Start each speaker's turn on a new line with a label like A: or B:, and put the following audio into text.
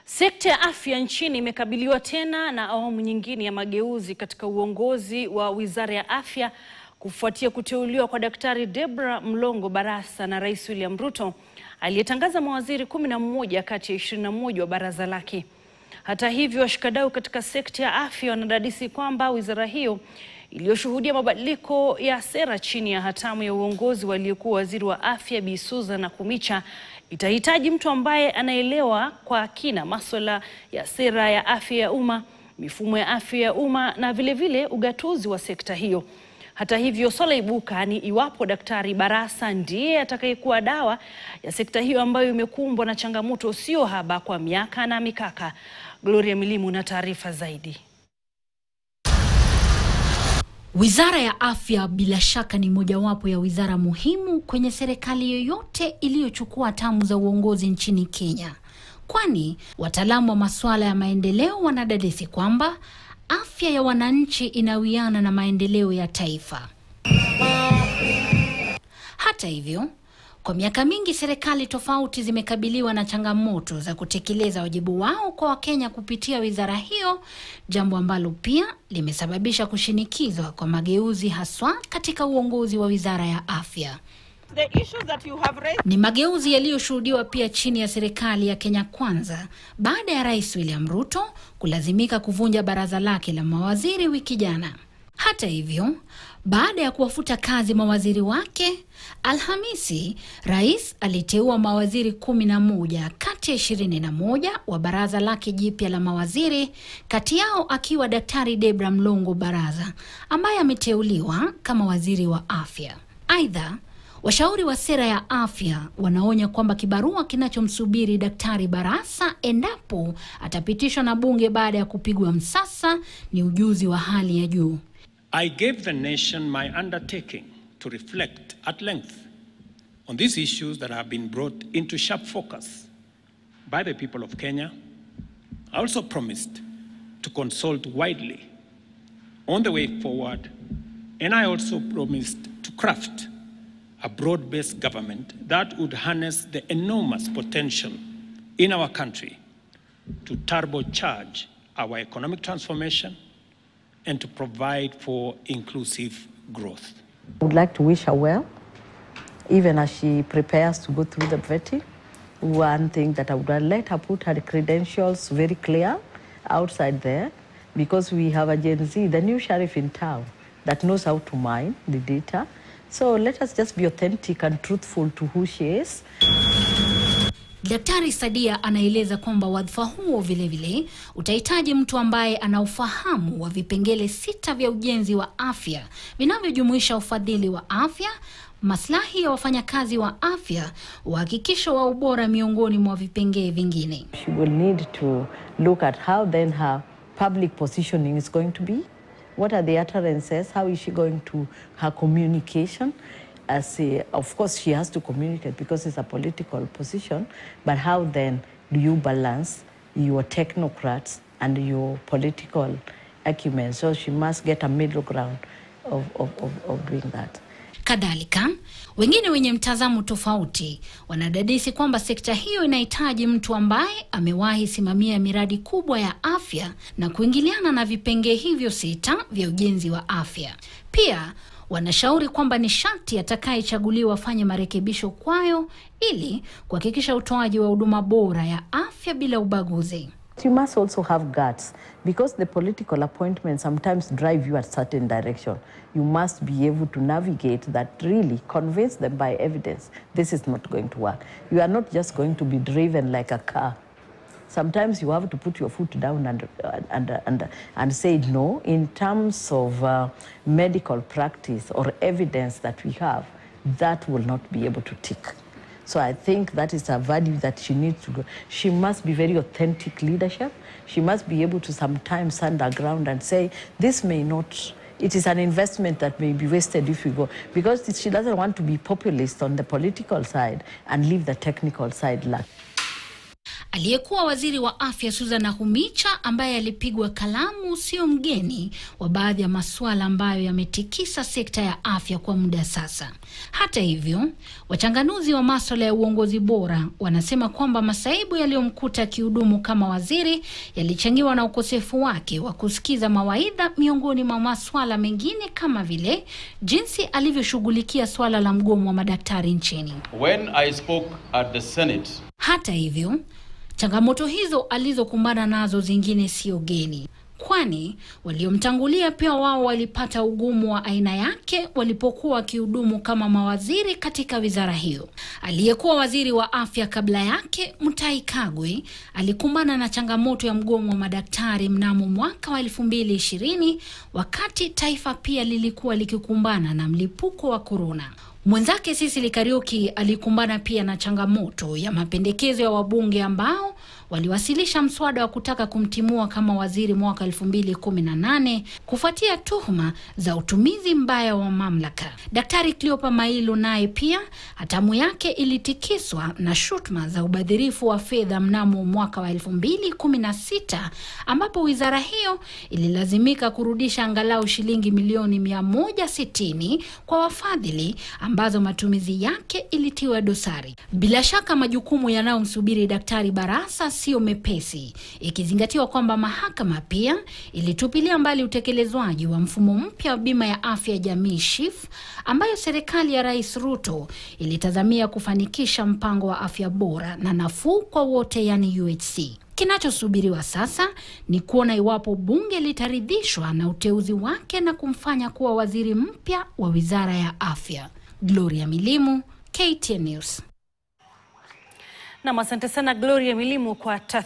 A: Sekta ya afya nchini imekabiliwa tena na awamu nyingine ya mageuzi katika uongozi wa Wizara ya Afya kufuatia kuteuliwa kwa Daktari Debra Mlongo Barasa na Rais William Ruto aliyetangaza mawaziri kumi na mmoja kati ya ishirini na moja wa baraza lake. Hata hivyo, washikadau katika sekta ya afya wanadadisi kwamba wizara hiyo iliyoshuhudia mabadiliko ya sera chini ya hatamu ya uongozi wa aliyekuwa waziri wa afya Bi Susan Nakhumicha itahitaji mtu ambaye anaelewa kwa kina masuala ya sera ya afya ya umma, mifumo ya afya ya umma na vilevile vile ugatuzi wa sekta hiyo. Hata hivyo, swala ibuka ni iwapo Daktari Barasa ndiye atakayekuwa dawa ya sekta hiyo ambayo imekumbwa na changamoto sio haba kwa miaka na mikaka. Gloria Milimu na taarifa zaidi.
B: Wizara ya Afya bila shaka ni mojawapo ya wizara muhimu kwenye serikali yoyote iliyochukua hatamu za uongozi nchini Kenya, kwani wataalamu wa masuala ya maendeleo wanadadisi kwamba afya ya wananchi inawiana na maendeleo ya taifa. Hata hivyo, kwa miaka mingi serikali tofauti zimekabiliwa na changamoto za kutekeleza wajibu wao kwa Wakenya kupitia wizara hiyo, jambo ambalo pia limesababisha kushinikizwa kwa mageuzi haswa katika uongozi wa wizara ya afya.
C: The issues that you have raised
B: Ni mageuzi yaliyoshuhudiwa pia chini ya serikali ya Kenya Kwanza baada ya Rais William Ruto kulazimika kuvunja baraza lake la mawaziri wiki jana. Hata hivyo, baada ya kuwafuta kazi mawaziri wake, Alhamisi rais aliteua mawaziri kumi na moja kati ya ishirini na moja wa baraza lake jipya la mawaziri, kati yao akiwa Daktari Debra Mlongo Baraza ambaye ameteuliwa kama waziri wa afya. Aidha, Washauri wa sera ya afya wanaonya kwamba kibarua kinachomsubiri Daktari Barasa endapo atapitishwa na bunge baada ya kupigwa msasa ni ujuzi wa hali ya juu.
D: I gave the nation my undertaking to reflect at length on these issues that have been brought into sharp focus by the people of Kenya. I also promised to consult widely on the way forward, and I also promised to craft a broad based government that would harness the enormous potential in our country to turbocharge our economic transformation and to provide for inclusive growth.
E: I would like to wish her well, even as she prepares to go through the vetting. One thing that I would let her put her credentials very clear outside there, because we have a Gen Z, the new sheriff in town, that knows how to mine the data. So let us just be authentic and truthful to who she is.
B: Daktari Sadia anaeleza kwamba wadhifa huo vilevile utahitaji mtu ambaye ana ufahamu wa vipengele sita vya ujenzi wa afya vinavyojumuisha ufadhili wa afya, maslahi ya wafanyakazi wa afya, uhakikisho wa ubora miongoni mwa vipengee vingine.
E: She will need to look at how then her public positioning is going to be. What are the utterances? How is she going to her communication? As a, of course, she has to communicate because it's a political position. But how then do you balance your technocrats and your political acumen? So she must get a middle ground of, of, of, of doing that.
B: Kadhalika, wengine wenye mtazamo tofauti wanadadisi kwamba sekta hiyo inahitaji mtu ambaye amewahi simamia miradi kubwa ya afya na kuingiliana na vipengee hivyo sita vya ujenzi wa afya. Pia wanashauri kwamba ni sharti atakayechaguliwa afanye marekebisho kwayo ili kuhakikisha utoaji wa huduma bora ya afya bila ubaguzi.
E: You must also have guts because the political appointments sometimes drive you a certain direction. You must be able to navigate that really, convince them by evidence this is not going to work. You are not just going to be driven like a car. Sometimes you have to put your foot down and, and, and, and say no in terms of uh, medical practice or evidence that we have, that will not be able to tick. So I think that is a value that she needs to go. She must be very authentic leadership. She must be able to sometimes stand her ground and say, this may not, it is an investment that may be wasted if we go. Because she doesn't want to be populist on the political side and leave the technical side lacking.
B: Aliyekuwa waziri wa afya Susan Nakhumicha, ambaye alipigwa kalamu, sio mgeni wa baadhi ya masuala ambayo yametikisa sekta ya afya kwa muda sasa. Hata hivyo, wachanganuzi wa masuala ya uongozi bora wanasema kwamba masaibu yaliyomkuta akihudumu kama waziri yalichangiwa na ukosefu wake wa kusikiza mawaidha, miongoni mwa masuala mengine kama vile jinsi alivyoshughulikia swala la mgomo wa madaktari nchini.
F: When I spoke at the Senate,
B: Hata hivyo, changamoto hizo alizokumbana nazo zingine sio geni, kwani waliomtangulia pia wao walipata ugumu wa aina yake walipokuwa wakihudumu kama mawaziri katika wizara hiyo. Aliyekuwa waziri wa afya kabla yake, Mutahi Kagwe, alikumbana na changamoto ya mgomo wa madaktari mnamo mwaka wa elfu mbili ishirini wakati taifa pia lilikuwa likikumbana na mlipuko wa korona. Mwenzake Sisili Kariuki alikumbana pia na changamoto ya mapendekezo ya wabunge ambao waliwasilisha mswada wa kutaka kumtimua kama waziri mwaka 2018 kufuatia tuhuma za utumizi mbaya wa mamlaka. Daktari Cleopa Mailu naye pia hatamu yake ilitikiswa na shutuma za ubadhirifu wa fedha mnamo mwaka wa 2016 ambapo wizara hiyo ililazimika kurudisha angalau shilingi milioni 160 kwa wafadhili ambazo matumizi yake ilitiwa dosari. Bila shaka majukumu yanayomsubiri Daktari Barasa sio mepesi, ikizingatiwa kwamba mahakama pia ilitupilia mbali utekelezwaji wa mfumo mpya wa bima ya afya ya jamii SHIF, ambayo serikali ya Rais Ruto ilitazamia kufanikisha mpango wa afya bora na nafuu kwa wote, yani UHC. Kinachosubiriwa sasa ni kuona iwapo bunge litaridhishwa na uteuzi wake na kumfanya kuwa waziri mpya wa wizara ya afya. Gloria Milimu, KTN News.
A: Nam, asante sana Gloria Milimu kwa tathmini